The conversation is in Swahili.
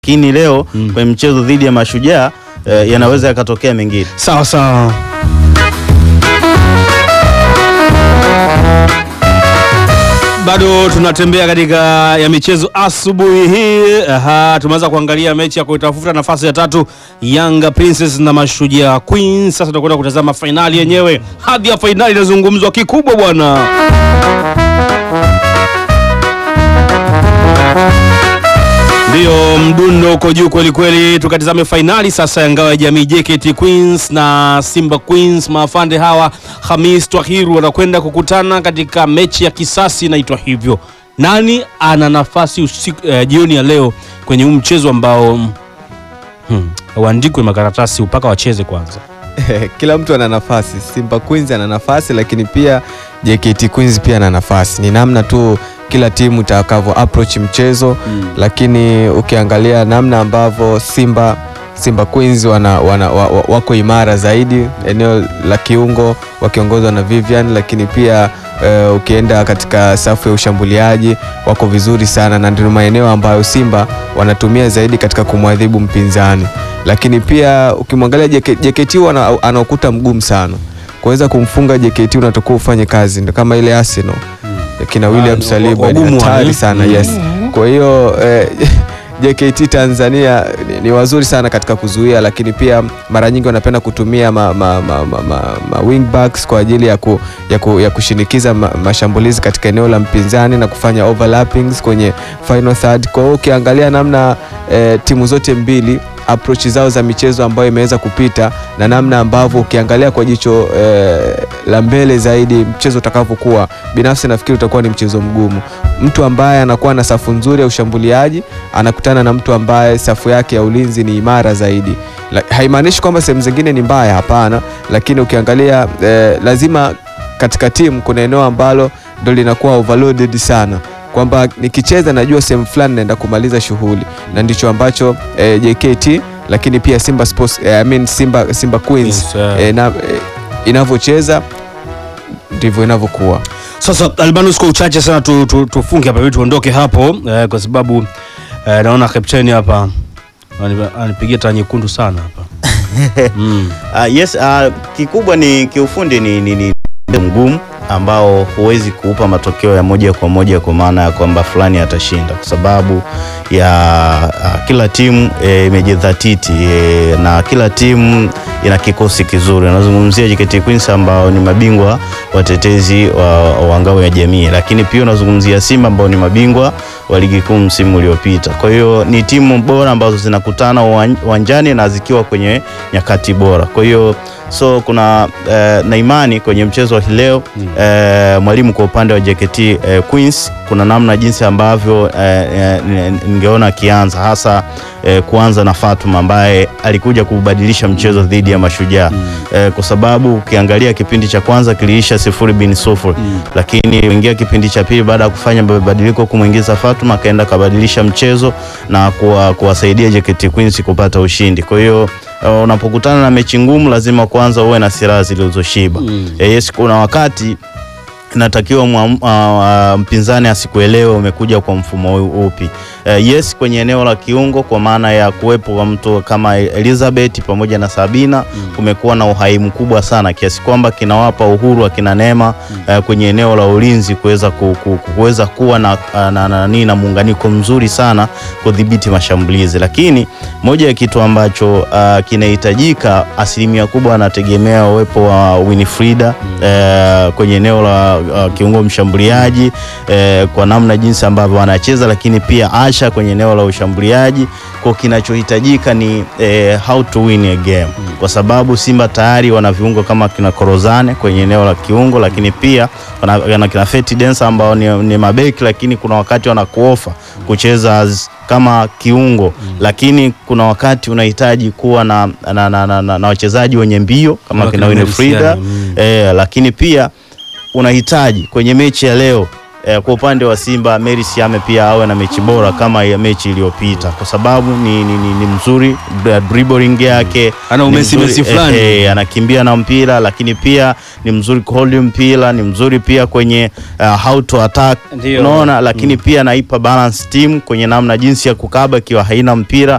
lakini leo kwenye mchezo dhidi ya Mashujaa eh, yanaweza yakatokea mengine. Sawa sawa. Bado tunatembea katika ya michezo asubuhi hii. Aha, tumeanza kuangalia mechi ya kuitafuta nafasi ya tatu Yanga Princess na Mashujaa Queens. Sasa tunakwenda kutazama fainali yenyewe. Hadhi ya fainali inazungumzwa kikubwa bwana. Ndiyo, mdundo uko juu kweli kweli. Tukatizame fainali sasa ya ngao ya jamii JKT Queens na Simba Queens. Maafande hawa Hamis Twahiru wanakwenda kukutana katika mechi ya kisasi inaitwa hivyo. Nani ana nafasi usiku, eh, jioni ya leo kwenye huu mchezo ambao hmm, uandikwe makaratasi mpaka wacheze kwanza. Kila mtu ana nafasi. Simba Queens ana nafasi, lakini pia JKT Queens pia ana nafasi. Ni namna tu kila timu itakavyo approach mchezo lakini ukiangalia namna ambavyo Simba Simba Queens wana, wana, wa, wa, wako imara zaidi eneo la kiungo wakiongozwa na Vivian, lakini pia eh, ukienda katika safu ya ushambuliaji wako vizuri sana, na ndio maeneo ambayo Simba wanatumia zaidi katika kumwadhibu mpinzani, lakini pia ukimwangalia JK JKT wana- ana ukuta mgumu sana kuweza kumfunga JKT, unatakiwa ufanye kazi, ndio kama ile Arsenal kina William ni Saliba ni wagumu wale. hatari sana Mm. yes. Kwa hiyo eh, JKT Tanzania ni, ni wazuri sana katika kuzuia, lakini pia mara nyingi wanapenda kutumia ma, ma, ma, ma, ma, ma wing backs kwa ajili ya, ku, ya, ku, ya kushinikiza ma, mashambulizi katika eneo la mpinzani na kufanya overlappings kwenye final third. Kwa hiyo ukiangalia namna eh, timu zote mbili approach zao za michezo ambayo imeweza kupita na namna ambavyo ukiangalia kwa jicho eh, la mbele zaidi mchezo utakavyokuwa, binafsi nafikiri utakuwa ni mchezo mgumu. Mtu ambaye anakuwa na safu nzuri ya ushambuliaji anakutana na mtu ambaye safu yake ya ulinzi ni imara zaidi. La, haimaanishi kwamba sehemu zingine ni mbaya, hapana, lakini ukiangalia eh, lazima katika timu kuna eneo ambalo ndo linakuwa overloaded sana kwamba nikicheza najua sehemu fulani naenda kumaliza shughuli, na ndicho ambacho eh, JKT lakini pia Simba Sports, eh, I mean Simba, Simba Queens Yes, eh. eh, na, eh, inavyocheza ndivyo inavyokuwa. Sasa Albanus, kwa uchache sana tu, tu, tufunge hapa ili tuondoke hapo eh, kwa sababu eh, naona kapteni hapa anip- anipigia taa nyekundu sana hapa mm. Ah, yes, ah, kikubwa ni kiufundi ni, ni, ni mgumu ambao huwezi kuupa matokeo ya moja kwa moja kwa maana ya kwamba fulani atashinda kwa sababu ya ah, kila timu eh, imejidhatiti eh, na kila timu ina kikosi kizuri. Unazungumzia JKT Queens ambao ni mabingwa watetezi wa, wa ngao ya jamii, lakini pia unazungumzia Simba ambao ni mabingwa wa ligi kuu msimu uliopita. Kwa hiyo ni timu bora ambazo zinakutana uwan- uwanjani na zikiwa kwenye nyakati bora. Kwa hiyo so kuna eh, na imani kwenye mchezo wa hii leo eh, mwalimu kwa upande wa JKT eh, Queens kuna namna jinsi ambavyo eh, eh, n- ningeona akianza hasa eh, kuanza na Fatuma ambaye alikuja kubadilisha mchezo dhidi ya Mashujaa eh, kwa sababu ukiangalia kipindi cha kwanza kiliisha sifuri bin sufuri lakini ingia kipindi cha pili baada ya kufanya mabadiliko kumwingiza Fatuma akaenda kabadilisha mchezo na kuwa, kuwasaidia JKT Queens kupata ushindi. Kwa hiyo uh, unapokutana na mechi ngumu lazima kwanza uwe na silaha zilizoshiba. Eh, yes, kuna wakati inatakiwa mwa- uh, uh, mpinzani asikuelewe umekuja kwa mfumo u- upi. Uh, yes kwenye eneo la kiungo kwa maana ya kuwepo kwa mtu kama Elizabeth pamoja na Sabina kumekuwa na uhai mkubwa sana kiasi kwamba kinawapa uhuru akina Neema uh, kwenye eneo la ulinzi kuweza ku, ku, kuweza kuwa na, na, na, na, na muunganiko mzuri sana kudhibiti mashambulizi, lakini moja ya kitu ambacho uh, kinahitajika asilimia kubwa anategemea uwepo wa Winifrida eh, kwenye eneo la uh, kiungo mshambuliaji eh, kwa namna jinsi ambavyo anacheza, lakini pia Asha kwenye eneo la ushambuliaji. Kwa kinachohitajika ni eh, how to win a game, kwa sababu Simba tayari wana viungo kama kina Korozane kwenye eneo la kiungo, lakini pia wana, wana kina Feti Densa ambao ni, ni mabeki, lakini kuna wakati wanakuofa kucheza as- kama kiungo lakini kuna wakati unahitaji kuwa na, na, na, na, na, na wachezaji wenye mbio kama Kama kina kina Winifrida Melisiani, mm. eh, lakini pia unahitaji kwenye mechi ya leo eh, kwa upande wa Simba Mary Siame pia awe na mechi bora kama ya mechi iliyopita, kwa sababu ni, ni, ni, ni mzuri dri- dribbling yake Ana ni umesi mzuri, mesi fulani. eh, eh, anakimbia na mpira, lakini pia ni mzuri kuhold mpira, ni mzuri pia kwenye uh, how to attack Ndio. unaona, lakini pia anaipa balance team kwenye namna jinsi ya kukaba ikiwa haina mpira